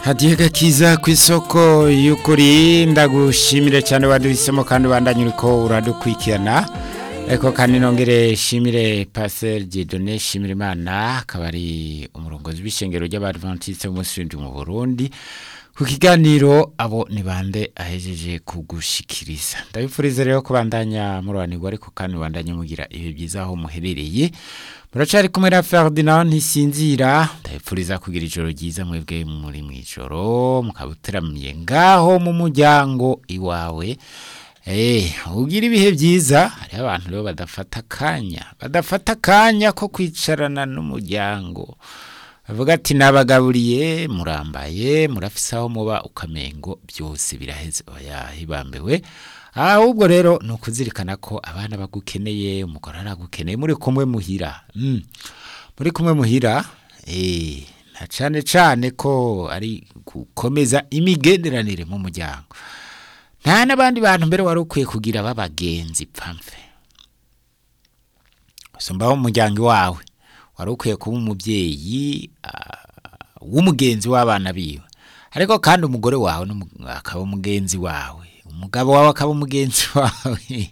hadiye gakiza ku isoko y'ukuri ndagushimire cyane waduhisemo kandi ubandanye uriko uradukurikirana ariko kandi nongere shimire paseri Dieudonné shimire imana akaba ari umurongozi w'ishengero ry'abadventiste b'umunsi w'indwi mu burundi ku kiganiro abo ni bande ahejeje kugushikiriza ndabifuriza rero kubandanya murobanirwa ariko kandi mubandanye mugira ibihe byiza aho muherereye muracari kumwe na Ferdinand ntisinzira ndabifuriza kugira ijoro ryiza mwebwe muri mu ijoro mukaba uteramiye ngaho mu muryango iwawe Eh, ugira ibihe byiza hariho abantu rero badafata akanya badafata akanya ko kwicarana n'umuryango bavuga ati nabagaburiye murambaye murafise aho muba ukamengo byose biraheze oya hibambewe ahubwo rero ni ukuzirikana ko abana bagukeneye umugore aragukeneye muri kumwe muhira mm. muri kumwe muhira eh, na cane cane ko ari gukomeza imigenderanire mu muryango nta n'abandi bantu mbere wari ukwiye kugira b'abagenzi pamfe usumbaho umuryango wawe wari ukwiye kuba umubyeyi w'umugenzi w'abana biwe ariko kandi umugore wawe akaba umugenzi wawe umugabo wawe akaba umugenzi wawe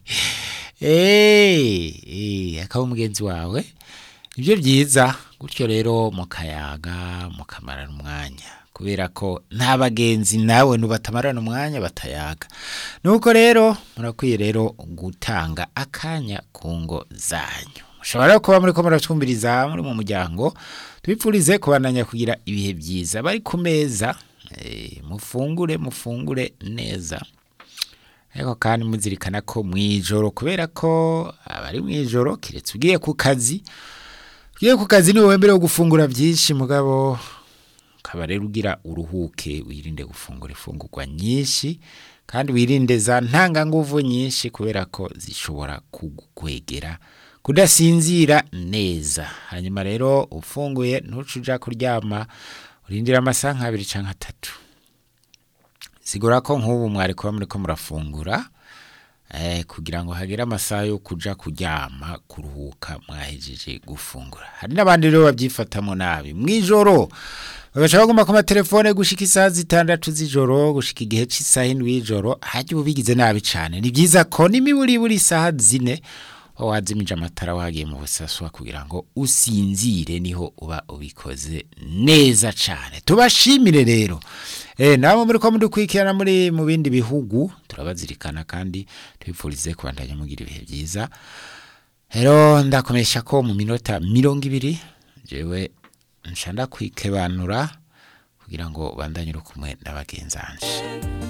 akaba umugenzi wawe nibyo byiza gutyo rero mukayaga mukamarana umwanya kubera ko nta bagenzi nawe nubatamarana umwanya batayaga nuko rero murakwiye rero gutanga akanya ku ngo zanyu mushobora kuba muri ko muratwumviriza muri mu muryango tubipfurize kubandanya kugira ibihe byiza bari ku meza mufungure mufungure neza ariko kandi muzirikana ko mu ijoro kubera ko abari mu ijoro keretse ugiye ku kazi ugiye ku kazi niwe wemerewe gufungura byinshi mugabo ukaba rero ugira uruhuke wirinde gufungura ifungurwa nyinshi kandi wirinde za ntanganguvu nyinshi kubera ko zishobora kugukwegera kudasinzira neza hanyuma rero ufunguye ntuce uja kuryama urindira amasaha nk'abiri cyangwa atatu sigura ko nk'ubu mwari kuba muri ko murafungura kugira ngo hagere amasaha yo kuja kuryama kuruhuka mwahejeje gufungura hari n'abandi rero babyifatamo nabi mu ijoro bagashaka bagomba ku matelefone gushika isaha zitandatu z'ijoro gushika igihe cy'isaha indwi y'ijoro hajya ubu bigize nabi cyane ni byiza ko n'imiburiburi isaha zine wazimije amatara wagiye mu busaswa kugira ngo usinzire niho uba ubikoze neza cyane tubashimire rero eh nabo muri ko mudukurikirana muri mu bindi bihugu turabazirikana kandi tubipfurize kubandanya mugira ibihe byiza rero ndakomesha ko mu minota mirongo ibiri jewe nshanda kwikebanura kugira ngo bandanye uri kumwe n'abagenzanje